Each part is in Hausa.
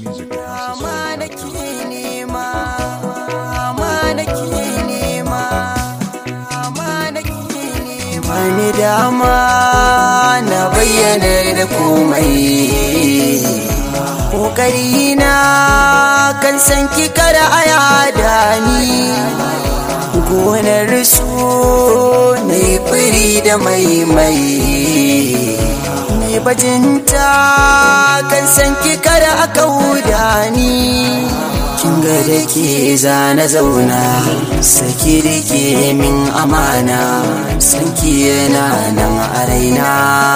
music at Ama nake houseofsongs.com. nema, ama nake nema, ama nake nema. Wani dama na bayyana da komai. Ƙoƙari na kan san ki kada a yada ni. Gonar su na yi firi da maimai. mai bajinta kan san ki kada aka huda ni kin ga da ke zana zauna saki da ke min amana san ki yana nan a raina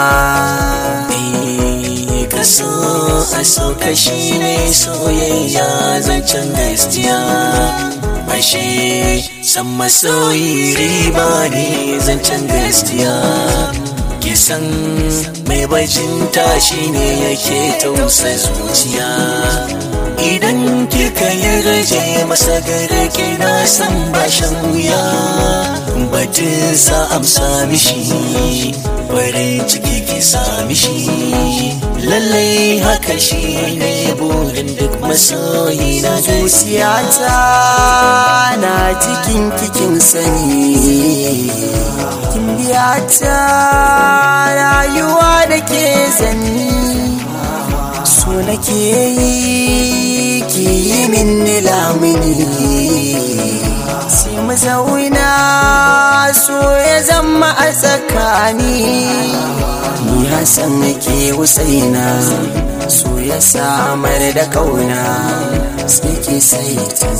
kaso a so kashi ne soyayya zancen gaskiya ashe san masoyi riba ne zancen gaskiya kisan mai bajinta shi ne yake tausa zuciya idan kika yi gaje masa gare kina san bashan wuya batun sa amsa mishi farin ciki ki sami shi lallai haka shi ne burin duk masoyi na gaskiya zuciyata na cikin kikin sani kin biya ta rayuwa da ke zanni so nake yi ki yi min lamuni sai mu zauna so ya zama a tsakani ni hasan nake husaina so ya samar da kauna sai ke sai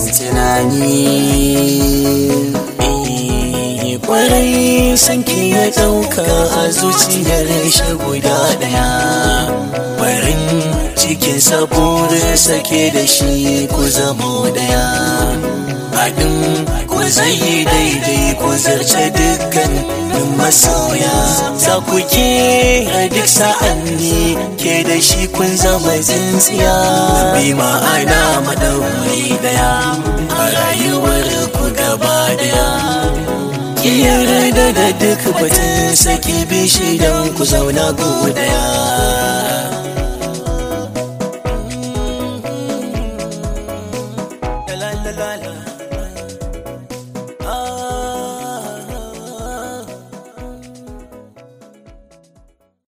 tunani Eh, kwarai sanki ya ɗauka a zuciyar shi guda ɗaya barin cikin sabuwar sake da shi ku zamo ɗaya haɗin ku zai yi daidai ku zarce dukkan masoya za ku ke a duk sa'anni ke da shi kun zama tsintsiya bi ma'ana maɗauri ɗaya a rayuwar ku gaba ɗaya ki yarda da duk batun saki bishi don ku zauna ku daya